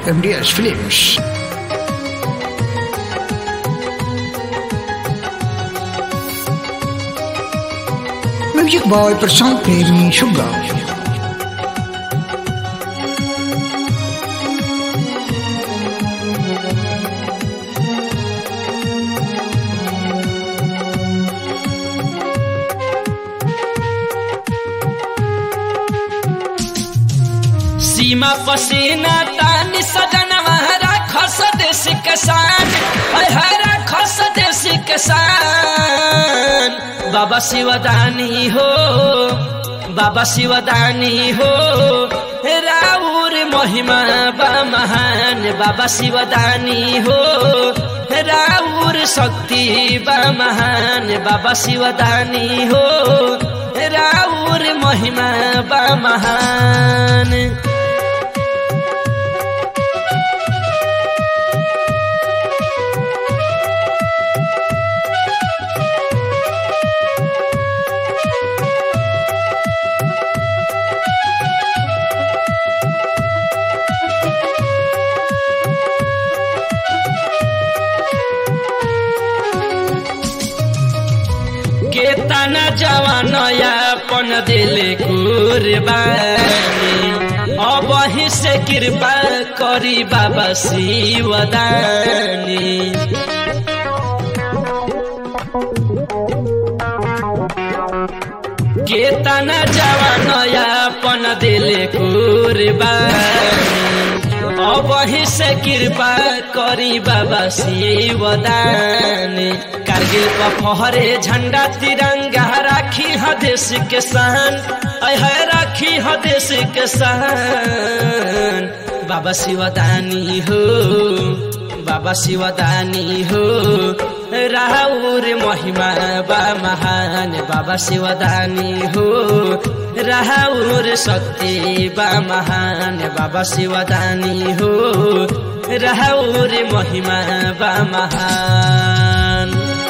MDS Films. Music by Prasant Premi Sugar. सीमा पसीना तानी सजनवा राखस देश किसान हरा खस देश किसान बाबा शिवदानी हो बाबा शिवदानी हो राउर महिमा बा महान बाबा शिवदानी हो राउर शक्ति बा महान बाबा शिवदानी हो राउर महिमा बा महान केतना जवान यापन दिले कुर्बानी अब ही से कृपा करी बाबा शिवदानी केतना जवान यापन दिले कुर्बानी अब ही से कृपा करी बाबा शिवदानी कारगिल पर फहरे झंडा तिरंगा राखी ह देश के सहन है राखी ह देश के सहन बाबा शिवदानी हो बाबा शिवदानी हो राहुर महिमा बा महान बाबा शिवदानी हो राहुर शक्ति बा महान बाबा शिवदानी हो राहुर महिमा बा महान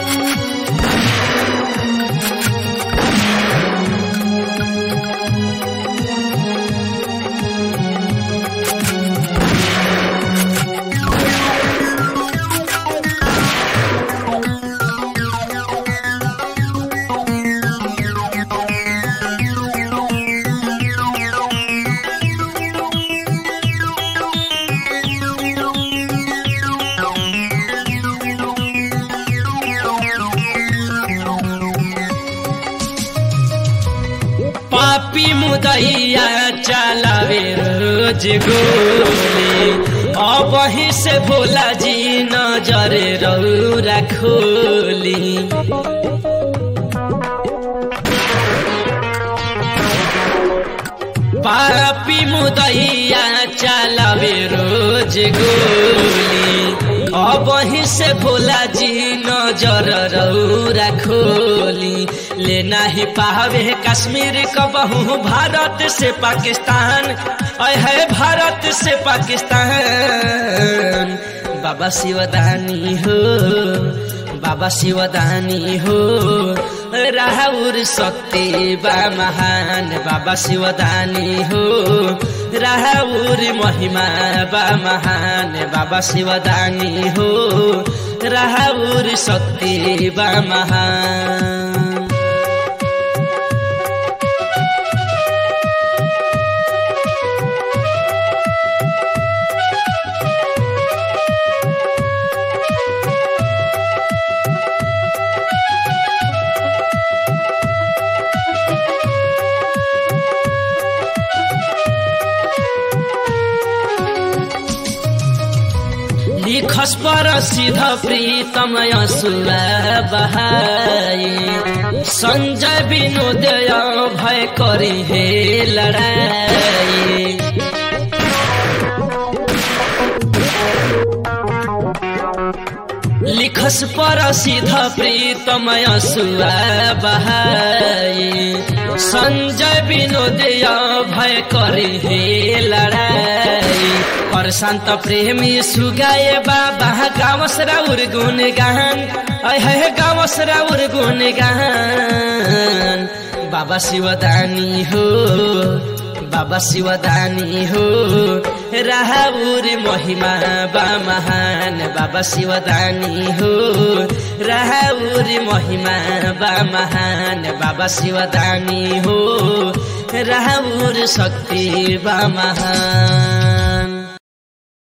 पापी मुदैया चलावे रोज गोली अब ही से भोला जी नजर रौरा खोली पापी मुदैया चलावे रोज गोली अब ही से भोला जी नजर रौरा खोली लेना ही पावे कश्मीर कबहू भारत से पाकिस्तान है भारत से पाकिस्तान बाबा शिवदानी हो बाबा शिवदानी हो राहुर शक्ति बा महान बाबा शिवदानी हो राहुर महिमा बा महान बाबा शिवदानी हो राहुर शक्ति बा महान लिखस पर सिध प्रीतम यसुरा बहाई संजय विनोदय भय करी हे लड़ाई लिखस पर सिध प्रीतम यसुरा बहाई संजय विनोदय भय करी हे लड़ाई और शांत प्रेमी सुगाए बाबा गावस राउर गुण गान है गावस राउर गुण गान बाबा शिवदानी हो बाबा शिवदानी हो राहुर महिमा बा महान बाबा शिवदानी हो राहुर महिमा बा महान बाबा शिवदानी हो राहुर शक्ति बा महान